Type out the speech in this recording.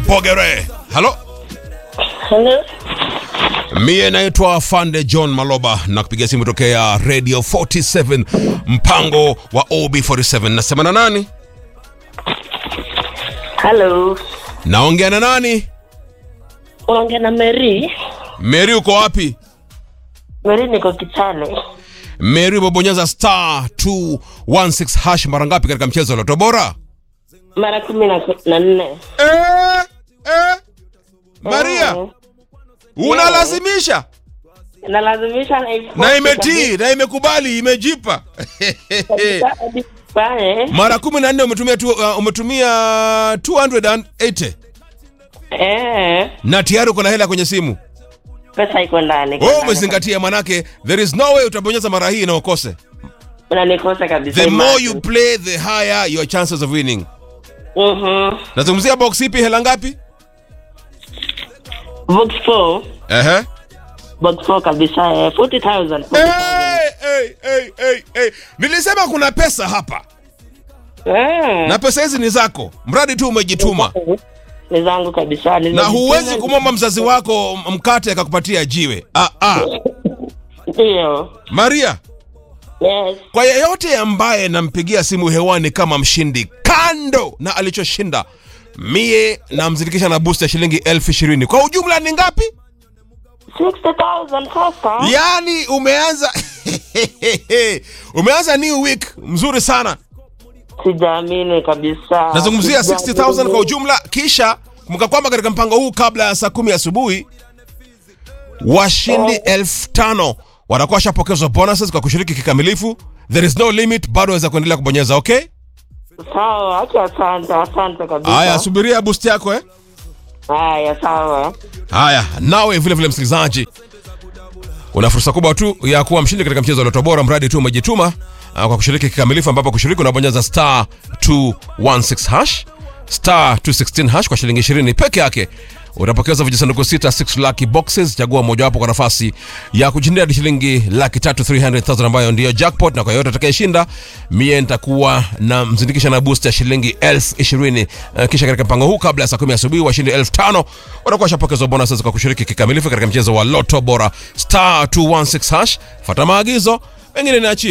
Bogere. Halo, Hello. mie naitwa Fande John Maloba na kupiga simu tokea Radio 47 mpango wa OB47. Nasema na nani? Hello. Naongea na nani? Unaongea na Mary. Mary, uko wapi? Mary niko Kitale. Mary, umebonyeza star 216 hash mara ngapi katika mchezo wa Loto Bora? Mara kumi na na nne. Eh, eh. Maria, Mm. unalazimisha Nalazimisha na na imetii na imekubali imejipa Pale. mara kumi na nne umetumia tu, uh, umetumia 280 Eh, na tayari uko na hela kwenye simu pesa iko ndani. wewe umezingatia manake there is no way utabonyeza mara hii na ukose Unanikosa kabisa. the more imagine. you play the higher your chances of winning Mhm. nazungumzia box ipi hela ngapi Box 4. Ehe. Box 4 kabisa. Eh, 40,000. 40,000. Hey, hey, hey, hey, hey. nilisema kuna pesa hapa Eh. na pesa hizi ni zako mradi tu umejituma Ni zangu kabisa. na Nimejituma. huwezi kumwomba mzazi wako mkate akakupatia jiwe ah, ah. Ndio. maria Yes. kwa yeyote ambaye nampigia simu hewani kama mshindi kando na alichoshinda mie namzindikisha na boost ya shilingi elfu ishirini kwa ujumla ni ngapi 60,000 sasa. yaani umeanza umeanza new week mzuri sana Sijaamini kabisa. nazungumzia Sijaamini. 60000 kwa ujumla kisha kumbuka kwamba katika mpango huu kabla ya saa kumi asubuhi washindi elfu tano watakuwa washapokezwa bonuses kwa kushiriki kikamilifu there is no limit bado waweza kuendelea kubonyeza okay Sawa, acha asante, asante kabisa. haya subiria boost yako eh Haya, sawa. haya nawe vile vile msikilizaji una fursa kubwa tu ya kuwa mshindi katika mchezo wa Loto Bora mradi tu umejituma ah, kwa kushiriki kikamilifu ambapo kushiriki unabonyeza star 216 hash star 216 hash kwa shilingi 20 peke yake utapokeza vijisanduku sita 6 lucky boxes chagua mojawapo kwa nafasi ya kushindia hadi shilingi laki tatu 300000 ambayo ndiyo jackpot na kwa yote atakayeshinda mie nitakuwa na mzindikisha na boost ya shilingi elfu ishirini Eh, kisha katika mpango huu kabla ya saa kumi asubuhi washindi elfu tano watakuwa washapokezwa bonuses kwa kushiriki kikamilifu katika mchezo wa loto bora star 216 hash fata maagizo mengine niachie